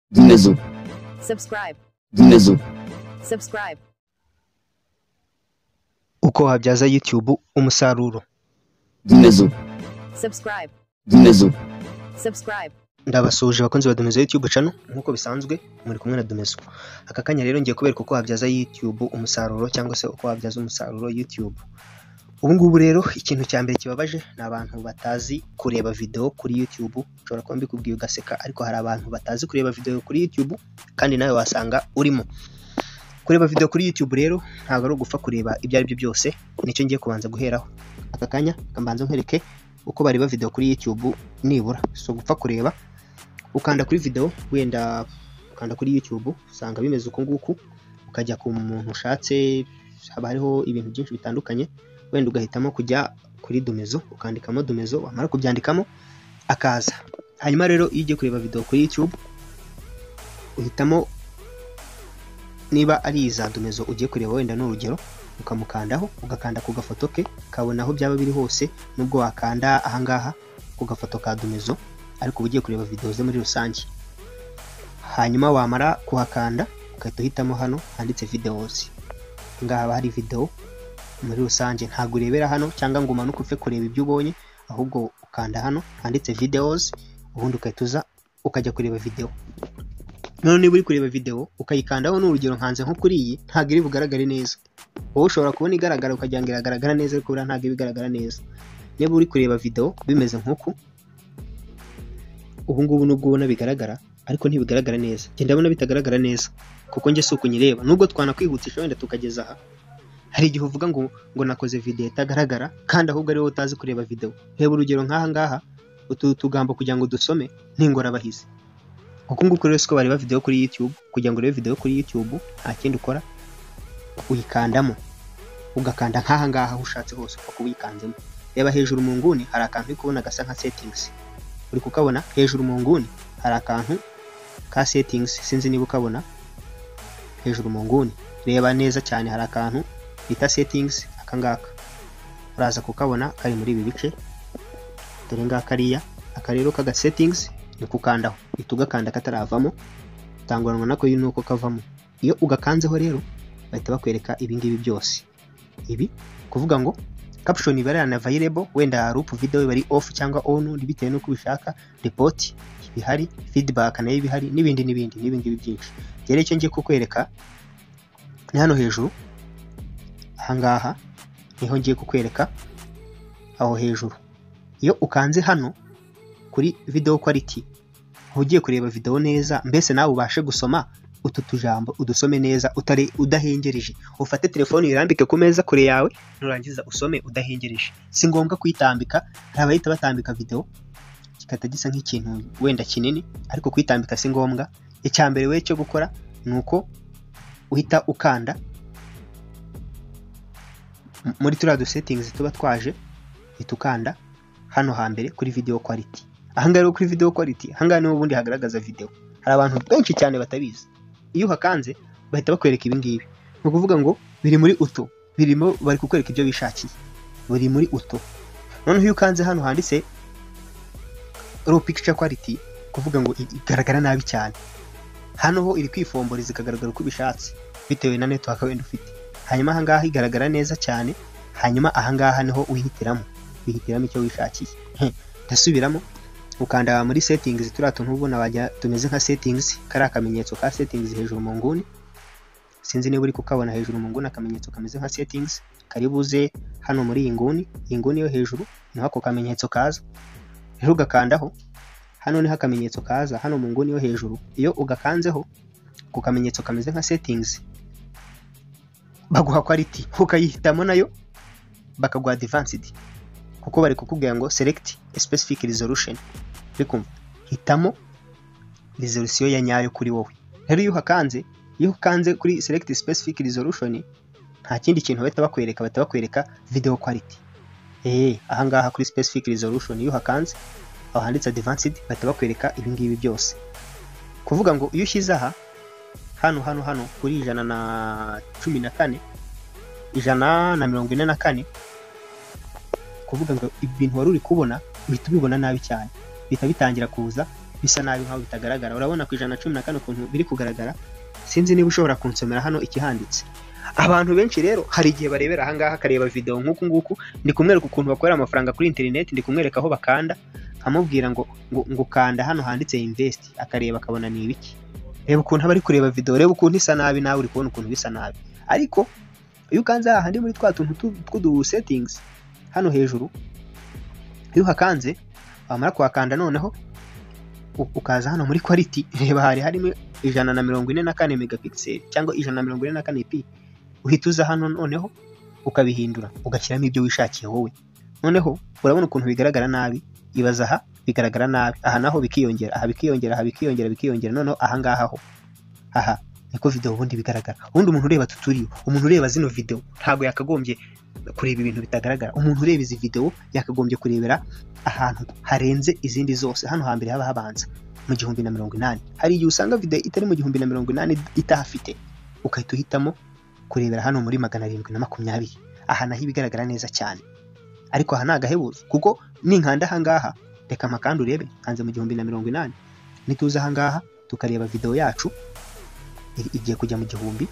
Внизу. Subscribe. Внизу. Subscribe. uko wabyaza youtube umusaruro Внизу. Subscribe. Внизу. Subscribe. ndabasuhuje abakunzi ba domezo youtube channel nk'uko bisanzwe muri kumwe na domezo aka kanya rero ngiye kubereka uko wabyaza youtube umusaruro cyangwa se uko wabyaza umusaruro youtube ubu ngubu rero ikintu cya mbere kibabaje ni abantu batazi kureba video kuri youtube ushobora kuba mbikubwiye ugaseka ariko hari abantu batazi kureba video kuri youtube kandi nawe wasanga urimo kureba video kuri youtube rero ntabwo ari ugufa kureba ibyo ari byo byose nicyo ngiye kubanza guheraho aka kanya kambanza nkwereke uko bareba video kuri youtube nibura si ugupfa kureba ukanda kuri video wenda ukanda kuri YouTube usanga bimeze uko nguku ukajya ku muntu ushatse haba hariho ibintu byinshi bitandukanye wenda ugahitamo kujya kuri domezo ukandikamo domezo wamara kubyandikamo akaza hanyuma rero iyo ugiye kureba video kuri YouTube uhitamo niba ari iza domezo ugiye kureba wenda ni urugero ukamukandaho ugakanda ku gafoto ke ukabona aho byaba biri hose nubwo wakanda ahangaha ku gafoto ka domezo ariko uba ugiye kureba videwo ze muri rusange hanyuma wamara kuhakanda ugahita uhitamo hano handitse videwozi ngaha haba hari videwo muri rusange ntabwo urebera hano cyangwa ngo umanuke upfe kureba ibyo ubonye ahubwo ukanda hano handitse videwozi ubundi ugahita uza ukajya kureba videwo none niba uri kureba videwo ukayikandaho ni urugero nkanze nko kuri iyi ntabwo iri bugaragare neza wowe ushobora kubona igaragara ukagira ngo iragaragara neza ariko buriya ntabwo iba igaragara neza niba uri kureba videwo bimeze nk'uku ubu ngubu nubwo ubona bigaragara ariko ntibigaragara neza njye ndabona bitagaragara neza kuko njye si uko nyireba nubwo twanakwihutisha wenda tukageza aha hari igihe uvuga ngo ngo nakoze videwo itagaragara kandi ahubwo ari wowe utazi kureba videwo reba urugero nk'aha ngaha utu tugambo kugira ngo dusome ni ingorabahizi uku nguku rero siko bareba videwo kuri youtube kugira ngo urebe videwo kuri youtube nta kindi ukora uyikandamo ugakanda nk'aha ngaha aho ushatse hose upfa kuba uyikanzemo reba hejuru mu nguni hari akantu uri kubona gasa nka settings uri kukabona hejuru mu nguni hari akantu ka settings sinzi niba ukabona hejuru mu nguni reba neza cyane hari akantu bita settings akangaka uraza kukabona kari muri ibi bice dore ngaha kariya aka rero kaga settings ni kukandaho uhita ugakanda kataravamo utanguranwa nako nuko kavamo iyo ugakanzeho rero bahita bakwereka ibingibi byose ibi kuvuga ngo caption iba ari unavailable wenda loop video iba ari off cyangwa on bitewe n'uko ubishaka report ibihari feedback nayo ibihari n'ibindi n'ibindi n'ibindi byinshi rero icyo ngiye kukwereka ni hano hejuru ahangaha niho ngiye kukwereka aho hejuru iyo ukanze hano kuri video quality uba ugiye kureba video neza mbese nawe ubashe gusoma utu tujambo udusome neza utari udahengereje ufate telefone uyirambike ku meza kure yawe nurangiza usome udahengereje si ngombwa kuyitambika hari abahita batambika video kikahita gisa nk'ikintu wenda kinini ariko kuyitambika si ngombwa icya mbere we cyo gukora ni uko uhita ukanda M- muri turiya du settings tuba twaje uhita ukanda hano hambere kuri video quality ahangaha rero kuri video quality ahangaha niho ubundi hagaragaza video hari abantu benshi cyane batabizi iyo uhakanze bahita bakwereka ibi ngibi ni ukuvuga ngo biri muri utu birimo bari kukwereka ibyo bishakiye buri muri utu noneho iyo ukanze hano handitse raw picture quality kuvuga ngo i- igaragara nabi cyane hano ho iri kwifomboreza ikagaragara uko ubishatse bitewe na network wenda ufite hanyuma ahangaha igaragara neza cyane hanyuma ahangaha niho uhitiramo wihitiramo icyo wishakiye Heh, ndasubiramo ukanda muri settings turiya tuntu ubona wajya tumeze nka settings kariya akamenyetso ka settings hejuru mu nguni sinzi niba uri kukabona hejuru mu nguni akamenyetso kameze nka settings karibuze hano muri iyi nguni iyi nguni yo hejuru niho ako kamenyetso kaza rero ugakandaho hano niho akamenyetso kaza hano mu nguni yo hejuru iyo ugakanzeho ku kamenyetso kameze nka settings baguha quality ukayihitamo nayo bakaguha advanced kuko bari kukubwira ngo select a specific resolution uri kumva hitamo resolution ya nyayo kuri wowe rero iyo uhakanze iyo ukanze kuri select specific resolution nta kindi kintu bahita bakwereka bahita bakwereka video quality eh ahangaha kuri specific resolution iyo uhakanze aho handitse advanced bahita bakwereka ibingibi byose kuvuga ngo iyo ushyize aha hano hano hano kuri ijana na cumi na kane ijana na mirongo ine na kane kuvuga ngo ibintu wari uri kubona uhita ubibona nabi cyane bihita bitangira kuza bisa nabi nkaho bitagaragara urabona ku ijana na cumi na kane ukuntu biri kugaragara sinzi niba ushobora kunsomera hano ikihanditse abantu benshi rero hari igihe barebera ahangaha akareba video nk'uku nguku ndi kumwereka ukuntu bakorera amafaranga kuri interineti ndi kumwereka aho bakanda nkamubwira ngo ngo, ngo kanda hano handitse invest akareba akabona ni ibiki reba ukuntu aba ari kureba video reba ukuntu isa nabi nawe uri kubona ukuntu bisa nabi ariko iyo ukanze hahandi muri twa tuntu tu- tw'udu settings hano hejuru iyo uhakanze wamara kuhakanda noneho u- ukaza hano muri quality reba hari harimo ijana na mirongo ine na kane megapixel cyangwa ijana na mirongo ine na kane p uhita uza hano noneho ukabihindura ugashyiramo ibyo wishakiye wowe noneho urabona ukuntu bigaragara nabi ibaza aha bigaragara nabi aha naho bikiyongera aha bikiyongera aha bikiyongera bikiyongera noneho aha ngaha ho aha niko video ubundi bigaragara ubundi umuntu ureba tuturiyo umuntu ureba zino video ntabwo yakagombye kureba ibintu bitagaragara umuntu ureba izi video yakagombye kurebera ahantu harenze izindi zose hano hambere haba habanza mu gihumbi na mirongo inani hari igihe usanga video itari mu gihumbi na mirongo inani itahafite ukahita uhitamo kurebera hano muri magana arindwi na makumyabiri aha naho ibigaragara neza cyane ariko aha ni agahebuzo kuko ninkanda ahangaha reka amakanda urebe nkanze mu gihumbi na mirongo inani nituza ahangaha tukareba video yacu i- igiye kujya mu gihumbi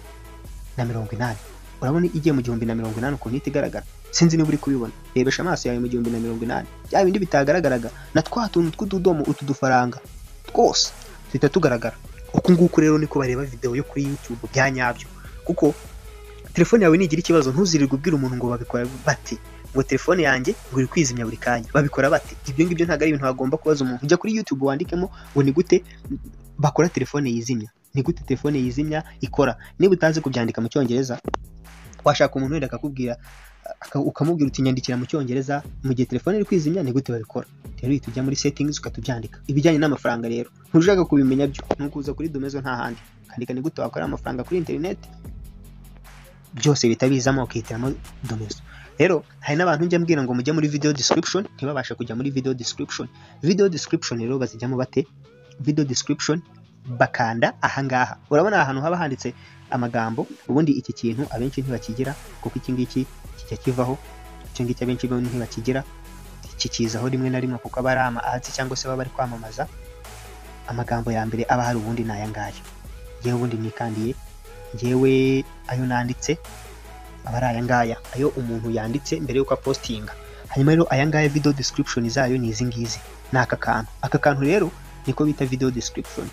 na mirongo inani urabona igiye mu gihumbi na mirongo inani ukuntu ihita igaragara sinzi niba uri kubibona rebesha amaso yawe mu gihumbi na mirongo inani bya bindi bitagaragaraga na twa tuntu tw'utudomo utu dufaranga twose duhita tugaragara uku nguku rero niko bareba video yo kuri youtube bya nyabyo kuko telefone yawe nigira ikibazo ntuzirirwe ubwira umuntu ngo babikora bate ngo telefone yanjye ngo iri kwizimya buri kanya babikora bate ibyo ngibyo ntabwo ari ibintu wagomba kubaza umuntu ujya kuri youtube wandikemo ngo ni gute bakora telefone yizimya ni gute telefone yizimya ikora niba utazi kubyandika mu cyongereza washaka umuntu wenda akakubwira aka- ukamubwira uti nyandikira mu cyongereza mu gihe telefone iri kwizimya ni gute babikora rero uhita ujya muri settings ukatubyandika ibijyanye n'amafaranga rero ntushaka kubimenya byo ni ukuza kuri domezo nta handi ukandika ni gute wakora amafaranga kuri interineti byose bihita bizamo ukihitiramo domezo rero hari n'abantu njya mbwira ngo mujye muri video description ntibabashe kujya muri video description video description rero bazijyamo bate video description bakanda ahangaha urabona aha hantu haba handitse amagambo ubundi iki kintu abenshi ntibakigira kuko iki ngiki kijya kivaho icyo ngicyo abenshi bo ntibakigira kikizaho rimwe na rimwe kuko aba ari ama ahatsi cyangwa se baba bari kwamamaza amagambo ya mbere aba hari ubundi ni aya ngaya yewe ubundi nikandiye yewe ayo nanditse aba ari aya ngaya ayo umuntu yanditse mbere y'uko apostinga hanyuma rero aya ngaya video description zayo ni izi ngizi ni aka kantu aka kantu rero niko bita video description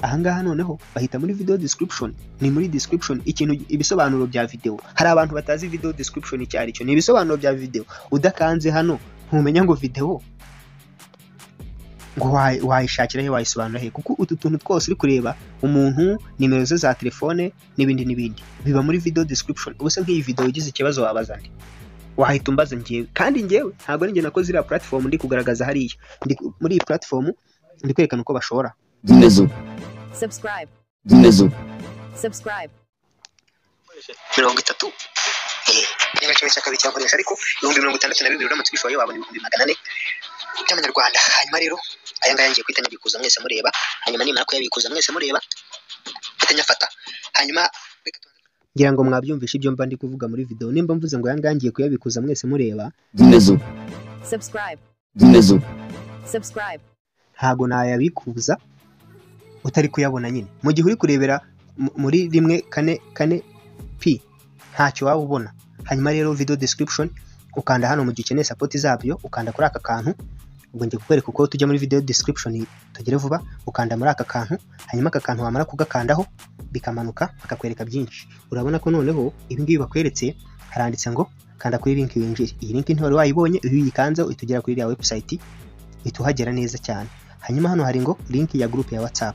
aha ngaha noneho bahita muri video description ni muri description ikintu ibisobanuro bya video hari abantu batazi video description icyo ari cyo ni ibisobanuro bya video udakanze hano ntumenya ngo video ngo wayi- wayishakira he wayisobanura he kuko utu tuntu twose uri kureba umuntu nimero ze za telefone n'ibindi n'ibindi biba muri video description ubuse nk'iyi video ugize ikibazo wabaza nde wahita umbaza njyewe kandi njyewe ntabwo ari njye nakoze iriya platform ndi kugaragaza hariya Ndi ku- muri iyi platform ndi kwerekana uko bashora Dinezu. subscribe, Dinezu. subscribe, mirongo itatu eh, niba kimwe cya kabiri cyakoresha ariko ibihumbi mirongo itandatu na bibiri uramutse ubishoboye wabona ibihumbi magana ane by'amanyarwanda hanyuma rero aya ngaya ngiye guhita nyabikuza mwese mureba hanyuma nimara kuyabikuza mwese mureba mpita nyafata hanyuma ngira ngo mwabyumvishe ibyo mba ndi kuvuga muri video nimba mvuze ngo aya ngaya ngiye kuyabikuza mwese mureba Dinezu. subscribe, Dinezu. subscribe, ntago nayabikuza utari kuyabona nyine mu gihe uri kurebera mu- muri rimwe kane kane p ntacyo waba ubona hanyuma rero video description ukanda hano mu gihe ukeneye support zabyo ukanda kuri aka kantu ubwo ngiye kukwereka uko tujya muri video description tugere vuba ukanda muri aka kantu hanyuma aka kantu wamara kugakandaho bikamanuka bakakwereka byinshi urabona ko noneho ibi ngibi bakweretse haranditse ngo kanda kuri link winjire iyi link ntiwari wayibonye iyo uyikanze uhita ugera kuri iriya website uhita uhagera neza cyane hanyuma hano hari ngo link ya group ya whatsapp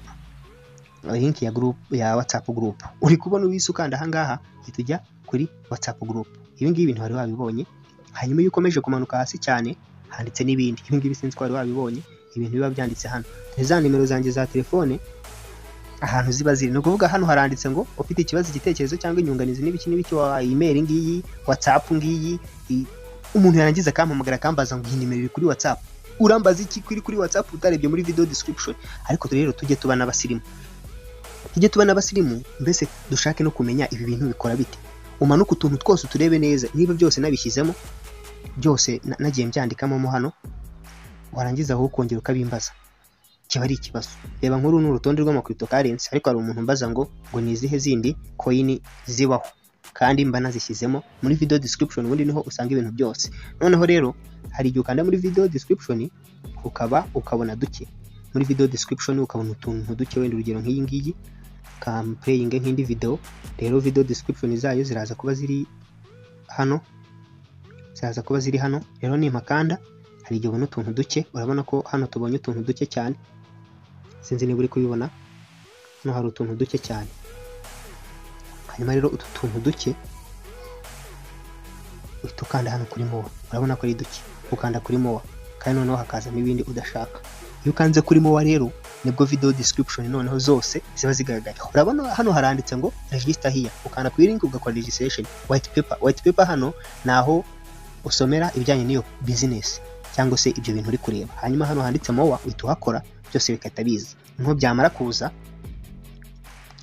link ya group ya whatsapp group uri kubona uwise ukanda ahangaha uhita ujya kuri whatsapp group ibi ngibi bintu wari wabibonye hanyuma iyo ukomeje kumanuka hasi cyane handitse n'ibindi ibi ngibi sinzi ko wari wabibonye ibintu biba byanditse hano ni za nimero zanjye za telefone ahantu ziba ziri ni ukuvuga hano haranditse ngo ufite ikibazo igitekerezo cyangwa inyunganizi n'ibiki n'ibiki wa email ngiyi whatsapp ngiyi i- umuntu yarangiza akampamagara akambaza ngo iyi nimero iri kuri whatsapp urambaza iki kuri kuri whatsapp utarebye muri video description ariko rero tujye tuba n'abasirimu tujye tuba n'abasirimu mbese dushake no kumenya ibi bintu bikora bite umanuka utuntu twose uturebe neza niba byose nabishyizemo byose na- nagiye mbyandikamo mo hano warangiza wowe ukongera ukabimbaza kiba ari ikibazo reba nkuru ni urutonde rw'amakirito karensi ariko hari umuntu umbaza ngo ngo ni izihe zindi koyini zibaho kandi mba nazishyizemo muri video description ubundi niho usanga ibintu byose noneho rero hari igihe ukanda muri video description ukaba ukabona duke muri video description ukabona utuntu duke wenda urugero nk'iyi ngiyi kampeyinge nk'indi video rero video description zayo ziraza kuba ziri hano ziraza kuba ziri hano rero nimpakanda hari igihe ubona utuntu duke urabona ko hano tubonye utuntu duke cyane sinzi niba uri kubibona hano hari utuntu duke cyane hanyuma rero utu tuntu duke uhita ukanda hano kuri mowa urabona ko ari duke ukanda kuri mowa kandi noneho hakazamo ibindi udashaka iyo ukanze kuri mowa rero nibwo video description noneho zose ziba zigaragara urabona hano haranditse ngo register here ukanda kuri link ugakora registration white paper white paper hano naho usomera ibijyanye n'iyo business cyangwa se ibyo bintu uri kureba hanyuma hano handitse mowa uhita uhakora byose bigahita biza noneho byamara kuza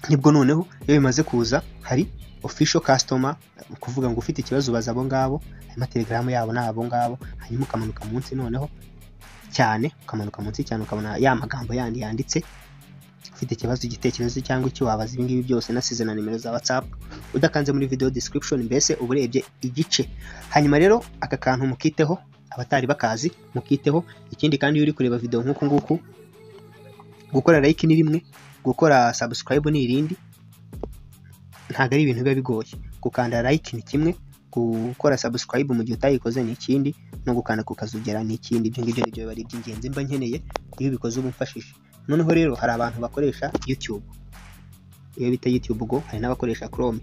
nibwo noneho iyo bimaze kuza hari official customer ni ukuvuga ngo ufite ikibazo ubaza abo ngabo hanyuma telegaramu yabo ni abo ngabo hanyuma ukamanuka munsi noneho cyane ukamanuka munsi cyane ukabona ya magambo yandi yanditse ufite ikibazo igitekerezo cyangwa icyo wabaza ibi ngibi byose nasize na nimero za whatsapp udakanze muri video description mbese uba urebye igice hanyuma rero aka kantu mukiteho abatari bakazi mukiteho ikindi kandi iyo uri kureba video nk'uku nguku gukora like ni rimwe gukora subscribe ni irindi ntabwo ari ibintu biba bigoye gukanda like ni kimwe gukora subscribe mu gihe utayikoze ni ikindi no gukanda ku kazugera ni ikindi ibyo ngibyo nibyo biba ari iby'ingenzi mba nkeneye iyo ubikoze uba umfashije noneho rero hari abantu bakoresha youtube iyo bita youtube go hari n'abakoresha chrome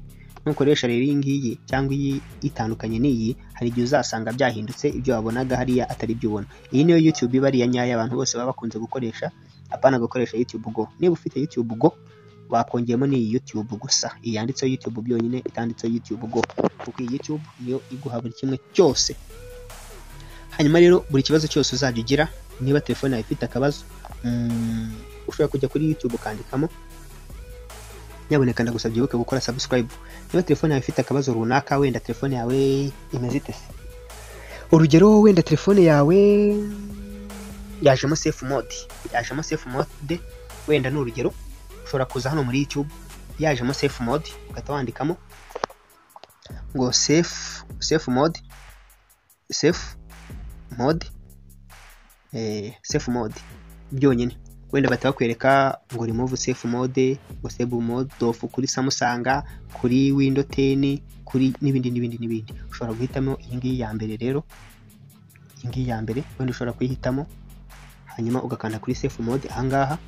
nukoresha rero iyi ngiyi cyangwa iyi itandukanye n'iyi hari igihe uzasanga byahindutse ibyo wabonaga hariya atari ibyo ubona iyi niyo youtube iba ariya nyayo abantu bose baba bakunze gukoresha apana gukoresha youtube go niba ufite youtube go bakongeyemo n'iyi youtube gusa iyi yanditseho youtube byonyine itanditseho youtube go kuko iyi youtube niyo iguha buri kimwe cyose hanyuma rero buri kibazo cyose uzajya ugira niba telefone yawe ifite akabazo mm, ushobora kujya kuri youtube ukandikamo nyaboneka ndagusabye wibuke gukora subscribe niba telefone yawe ifite akabazo runaka wenda telefone yawe imeze ite se urugero wenda telefone yawe yajemo safe mode yajemo safe mode wenda ni urugero ushobora kuza hano muri youtube yajemo safe mode ugahita wandikamo ngo safe safe mode safe mode eh, safe mode byonyine wenda bahita bakwereka ngo remove safe mode ngo save mode off kuri Samsung kuri Windows 10 kuri n'ibindi n'ibindi n'ibindi ushobora guhitamo iyi ngiyi ya mbere rero iyi ngiyi ya mbere wenda ushobora kuyihitamo hanyuma ugakanda kuri safe mode ahangaha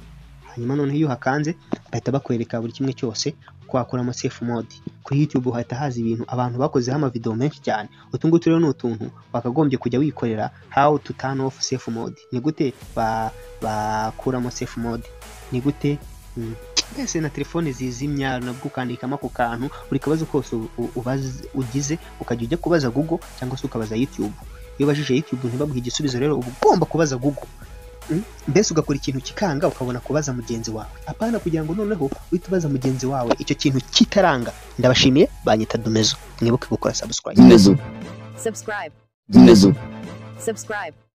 hanyuma noneho iyo uhakanze bahita bakwereka buri kimwe cyose uko wakuramo safe mode kuri youtube hahita haza ibintu abantu bakozeho amavideo menshi cyane utu ngutu rero ni utuntu wakagombye kujya wikorera how to turn off safe mode ni gute ba- bakuramo safe mode ni gute mm, mbese na telefone zizimya nabwo ukandikamo ako kantu buri kabazo kose u- u- ubaze- ugize ukajya ujya kubaza google cyangwa se ukabaza youtube iyo ubajije youtube ntibabwihe igisubizo rero uba ugomba kubaza google Mm, mbese ugakora ikintu kikanga ukabona kubaza mugenzi wawe apana kugira ngo noneho uhite ubaza mugenzi wawe icyo kintu kitaranga ndabashimiye banyita domezo mwibuke gukora subscribe Domezo. subscribe, Domezo. subscribe.